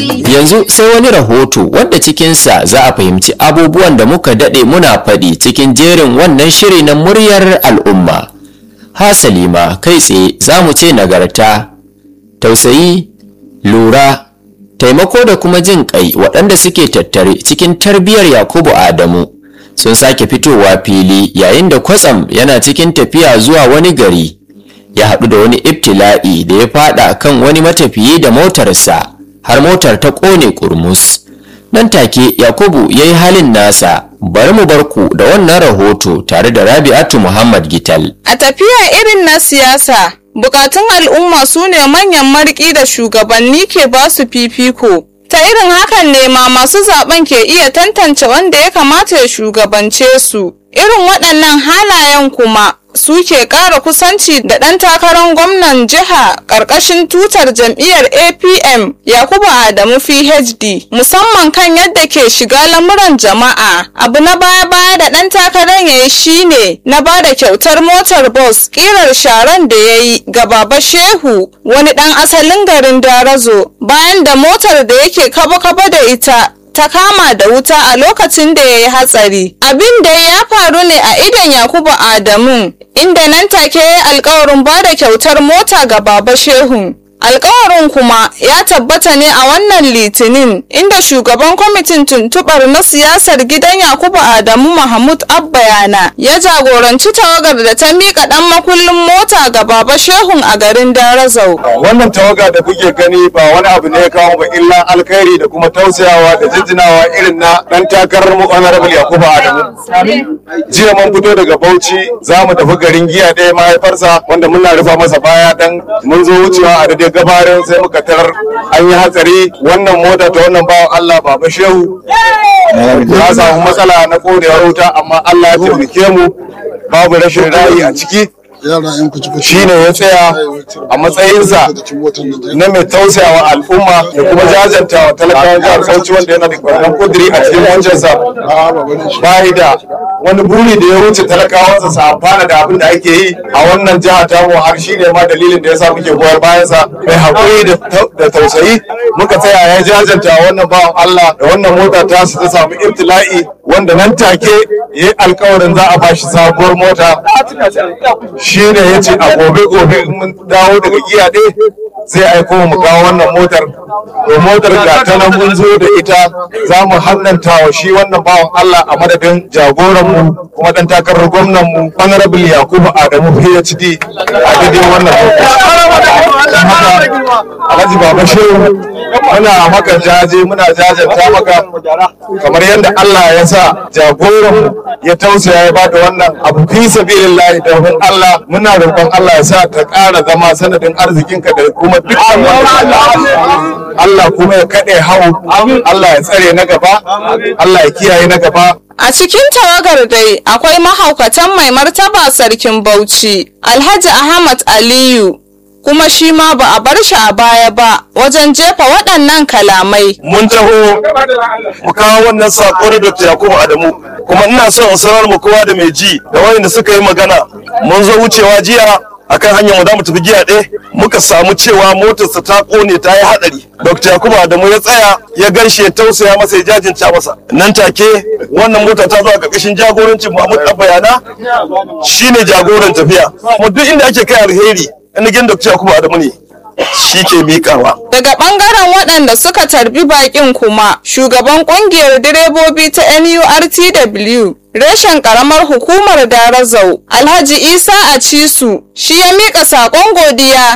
Yanzu sai wani rahoto wadda cikinsa za a fahimci abubuwan da muka daɗe muna faɗi cikin jerin wannan shiri na muryar al'umma. Hasali ma kai tsaye za mu ce nagarta, tausayi, lura, taimako da kuma jin ƙai waɗanda suke tattare cikin tarbiyyar Yakubu Adamu. Sun sake fitowa fili yayin da kwatsam yana cikin tafiya zuwa wani gari. Ya haɗu da wani ibtila'i da ya faɗa kan wani matafiyi da motarsa. har motar ta ƙone ƙurmus nan take yakubu ya yi halin nasa bari mu bar ku da wannan rahoto tare da rabi'atu muhammad gital A tafiya irin na siyasa, bukatun al'umma su ne manyan marƙi da shugabanni ke ba su fifiko. Ta irin hakan ne ma masu zaben ke iya tantance wanda ya kamata ya shugabance su. Irin waɗannan halayen kuma su ke ƙara kusanci da ɗan takarar gwamnan jiha ƙarƙashin tutar jam'iyyar apm yakubu adamu phd musamman kan yadda ke shiga lamuran jama'a abu na baya-baya da ɗan takarar ya yi shine na ba da kyautar motar bus ƙirar sharan da ya yi ga baba shehu wani ɗan asalin garin darazo bayan da motar da yake kaba-kaba da ita ta kama da wuta a lokacin da ya yi hatsari. Abin da ya faru ne a idon Yakubu Adamu, inda nan take ya yi alkawarin ba da kyautar mota ga Baba Shehu. Alkawarin kuma ya tabbata ne a wannan litinin inda shugaban kwamitin tuntubar na siyasar gidan Yakubu Adamu Mahmud Abbayana ya jagoranci tawagar da ta miƙa ɗan makullin mota ga Baba Shehun a garin Darazau. wannan tawaga da kuke gani ba wani abu ne ya kawo ba illa alkhairi da kuma tausayawa da jinjinawa irin na dan takarar mu honorable yakubu adamu jiya mun fito daga bauchi za mu tafi garin giya ɗaya mahaifarsa wanda muna rufa masa baya dan mun zo wucewa a daidai gabarin sai muka tarar an yi hatsari wannan mota ta wannan bawan allah baba shehu ya samu matsala na korewar wuta amma allah ya taimake mu babu rashin ra'ayi a ciki shine ya tsaya a matsayinsa na mai tausayawa al'umma da kuma jajantawa talakawan jihar Bauchi wanda yana da wannan kudiri a cikin wancansa bayi da wani buri da ya wuce talakawansa su amfana da abin da ake yi a wannan jiha ta mu har shine ma dalilin da ya sa muke goyar bayansa mai haƙuri da tausayi muka tsaya ya jajanta wannan bawan Allah da wannan mota ta su ta samu ibtila'i wanda nan take ya yi alkawarin za a bashi sabuwar mota shi ne ya ce a gobe gobe in mun dawo daga giya ɗaya zai aiko mu kawo wannan motar to motar ga ta nan mun zo da ita za mu hannanta wa shi wannan bawan Allah a madadin jagoran mu kuma dan takarar gwamnan mu honorable Yakubu Adamu PhD a daidai wannan lokaci Alhaji Baba Shehu muna maka jaje muna jajanta maka kamar yadda Allah ya sa jagoran mu ya tausaya ya bada wannan abu fi sabilillahi domin Allah muna roƙon Allah ya sa ta ƙara zama sanadin arzikinka da kuma dukkan wanda Allah kuma ya kaɗe hau Allah ya tsare na gaba Allah ya kiyaye na gaba A cikin tawagar dai akwai mahaukatan mai martaba sarkin Bauchi, Alhaji Ahmad Aliyu, kuma shi ma ba a bar shi a baya ba wajen jefa waɗannan kalamai. mun taho mu kawo wannan sako da Dr. Yakubu Adamu kuma ina son in sanar mu kowa da mai ji da wayanda suka yi magana mun zo wucewa jiya akan hanyar mu za mu tafi giya ɗaya muka samu cewa motarsa ta kone ta yi hadari Dr. Yakubu Adamu ya tsaya ya ganshe ya tausaya masa ya jajinta masa nan take wannan mota ta zo a ƙarƙashin jagorancin Mahmud Abbayana shine jagoran tafiya kuma duk inda ake kai alheri inda Dr. Yakubu Adamu ne shi ke miƙawa Daga ɓangaren waɗanda suka tarbi baƙin kuma, shugaban ƙungiyar direbobi ta NURTW, reshen ƙaramar hukumar Darazau, Alhaji Isa Acisu, shi ya miƙa saƙon godiya